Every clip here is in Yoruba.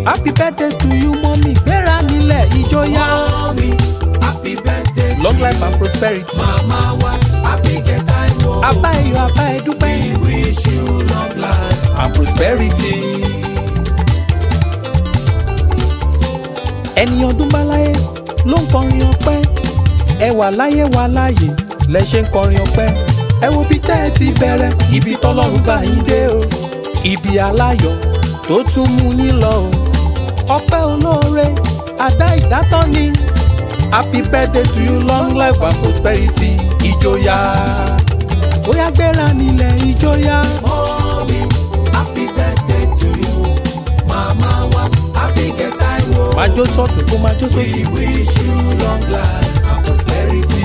happy birthday to you mọ́mí gbéra nílẹ̀ ìjọyà. Mommy, happy birthday long to life you. and prosperity. Mama wa, happy get time o. abá ẹ̀yọ̀ abá ẹ̀ dúpẹ́. We wish you long life. and prosperity. ẹni ọdún bá láyé ló ń kọrin ọpẹ́ ẹ wà láyé wà láàyè lẹ ṣe ń kọrin ọpẹ́ ẹ wo bí tẹ́ ẹ ti bẹ̀rẹ̀ ibi tọ́lọ́run bá yín dé o ibi aláyọ̀ tó tún mú yín lọ o ọpẹ́ olóore àdá ìdátọ́ ni happy birthday to you long life and prosperity ìjòyà bóyá gbéra nílẹ̀ ìjòyà. Mommy, happy birthday to you. Mama wa, happy get time o. máa jó sọ́ọ̀tún kó máa jó We sósì. wish you long life and prosperity.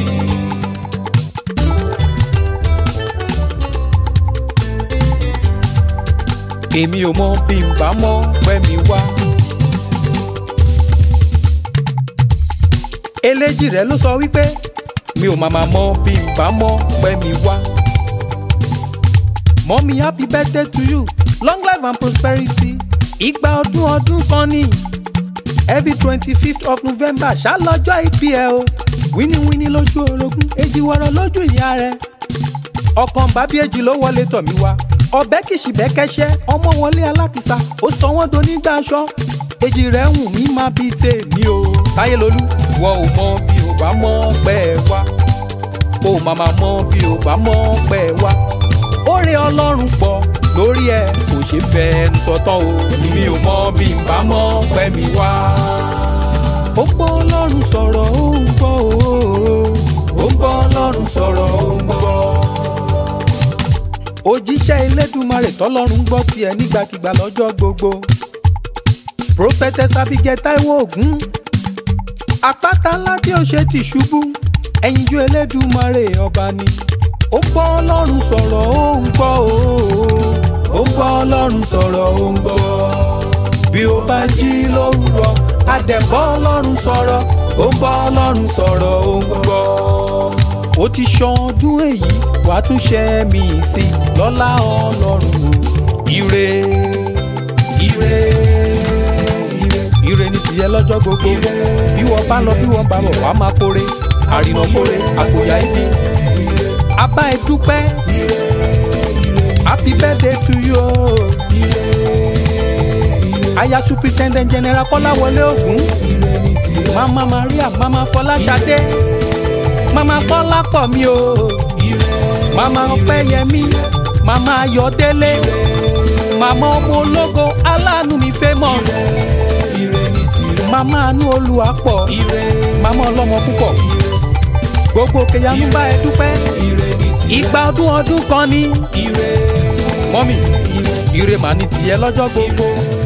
èmi ò mọ bí n bá mọ pẹ́ mi wá. eléjì rẹ̀ ló sọ wípé mi ò màmá mọ bí n bá mọ pẹ́ mi wá. mọ́mí happy birthday to you long life and prosperity ìgbà ọdún ọdún kan ní every twenty fifth of november ṣálọ́jọ́ ìbí ẹ o wíníwíní lójú orogún èjì wọ̀rọ̀ lójú ìyá rẹ̀ ọkàn bábí èjì ló wọlé tọ̀ mí wá ọbẹ̀ kìsì bẹ́kẹ́ṣẹ́ ọmọ wọlé alákìsà ó sọ wọ́n do nígbà aṣọ èjì rẹ̀ ń mí má bí tèmi o táyé lolú wọ ò mọ bí ò bá mọ pẹ́ ẹ wá o màmá mọ bí ò bá mọ pẹ́ ẹ wá oore ọlọ́run pọ̀ lórí ẹ kò ṣe fẹ́ẹ́nu sọtán o mi ò mọ bí n bá mọ pẹ́ mi wá. ó gbọ́ ọlọ́run sọ̀rọ̀ ó ń gbọ́ o ó gbọ́ ọlọ́run sọ̀rọ̀ ó ń gbọ́ òjíṣẹ́ elédùmarè tọ́lọ́run gbọ́ tiẹ̀ nígbàkigbà lọ́jọ́ gbogbo prophetess abigail taiwo ogun àpáta ńlá tí ó ṣe ti ṣubú ẹ̀yinjú elédùmarè ọba ni ó gbọ́ ọlọ́run sọ̀rọ̀ ó ń gbọ́ o ó gbọ́ ọlọ́run sọ̀rọ̀ ó ń gbọ́ bí ó bá jí lówùrọ̀ àdẹ̀bọ́ ọlọ́run sọ̀rọ̀ ó ń bọ́ ọlọ́run sọ̀rọ̀ ó ń gbọ́ ó ti ṣọdún èyí wàá tún ṣe mí sí i lọ́lá ọlọ́run o ire ire ire ire ní tìyẹ lọ́jọ́ gbogbo bí wọ́n bá lọ bí wọ́n bá bọ̀ wàá máa kórè àrìnà kórè àkòyà ibi abá ẹ dúpẹ́ happy birthday to you aya superintendent general kọ́láwọlé ògún mama maria mama fọláṣadé mama kọ́lá pọ̀ mi o mama ọpẹ́yẹmí mama ayọ̀délé mama ọmọ ológo aláàánú mi famous mama anú olùwàpọ̀ mama ọlọ́mọ púpọ̀ gbogbo kẹyàmú bá ẹ dúpẹ́ ìgbà ọdún ọdún kan ní mọ́mì ire màá ní tiẹ̀ lọ́jọ́ gbogbo.